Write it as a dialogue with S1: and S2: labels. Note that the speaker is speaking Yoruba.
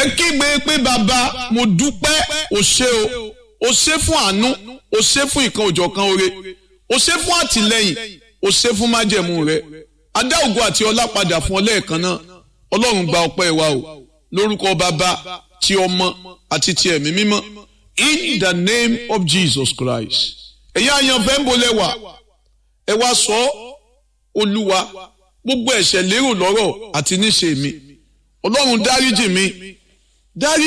S1: kígbe pé bàbá mo dúpẹ́ o ṣé o o ṣé fún àánú o ṣé fún ìkan òjọ̀kan oore o ṣé fún àtìlẹ́yìn o ṣé fún májẹ̀mú rẹ adá ògo àti ọlá padà fún ọ lẹ́ẹ̀kan náà ọlọ́run gba ọpẹ́ wa o lórúkọ bàbá ti ọmọ àti ti ẹ̀mí mímọ́ in the name of Jesus Christ ẹ̀yin àyànfẹ́ ń bolẹ̀ wá ẹ wá sọ olúwa gbogbo ẹ̀ṣẹ̀ lérò lọ́rọ̀ àti níṣe mi ọlọ́run dáríjì mi dárí